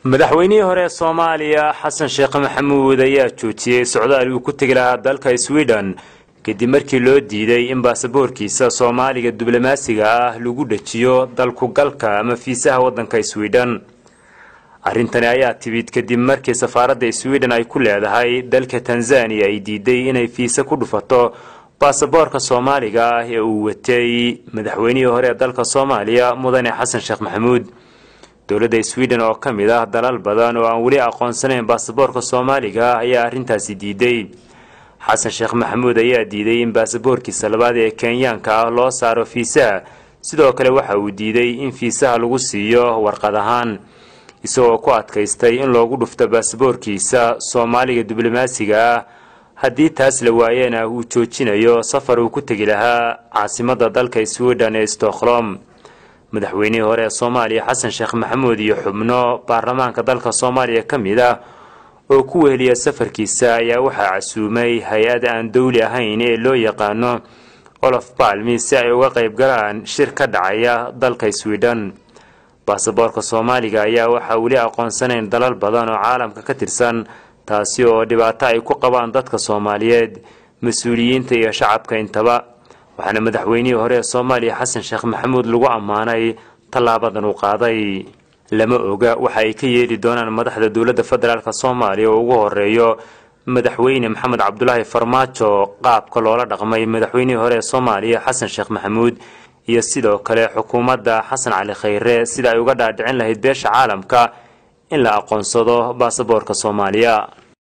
madaxweynihii hore ee soomaaliya xasan sheekh maxamuud ayaa joojiyey socdaal uu ku tegi lahaa dalka sweden kadib markii loo diiday in baasaboorkiisa soomaaliga diblomaasiga ah lagu dhajiyo dalkugalka ama fiisaha waddanka sweden arrintani ayaa timid kadib markii safaaradda sweden ay ku leedahay dalka tanzaniya ay diiday inay fiise ku dhufato baasaboorka soomaaliga ah ee uu watay madaxweynihii hore ee dalka soomaaliya mudane xasan sheekh maxamuud dowladda sweden oo ka mid ah dalal badan oo aan weli aqoonsanayn baasaboorka soomaaliga ah ayaa arrintaasi diiday xasan sheekh maxamuud ayaa diiday in baasaboorkiisa labaad ee kenyaanka ah loo saaro fiisaha sidoo kale waxa uu diiday in fiisaha lagu siiyo warqad ahaan isagoo ku adkaystay in loogu dhufto baasaboorkiisa soomaaliga diblomaasiga ah haddii taas la waayena uu joojinayo safar uu ku tegi lahaa caasimadda dalka sweden ee stockholm madaxweynihii hore ee soomaaliya xasan sheekh maxamuud iyo xubno baarlamaanka dalka soomaaliya ka mid ah oo ku weheliya safarkiisa ayaa waxaa casuumay hay-ad aan dowli ahayn ee loo yaqaano olof balmi si ay uga qayb galaan shir ka dhacaya dalka sweden baasaboorka soomaaliga ayaa waxaa weli aqoonsanayn dalal badan oo caalamka ka tirsan taasi oo dhibaato ay ku qabaan dadka soomaaliyeed mas-uuliyiinta iyo shacabka intaba waxaana madaxweynihii hore ee soomaaliya xasan sheekh maxamuud lagu ammaanay tallaabadan uu qaaday lama oga waxa ay ka yeeli doonaan madaxda dowladda federaalk soomaaliya oo ugu horeeyo madaxweyne maxamed cabdulaahi farmaajo qaabka loola dhaqmay madaxweynihii hore ee soomaaliya xasan sheekh maxamuud iyo sidoo kale xukuumadda xasan cali khayre sida ay uga dhaadhicin lahayd beesha caalamka in la aqoonsado baasaboorka soomaaliya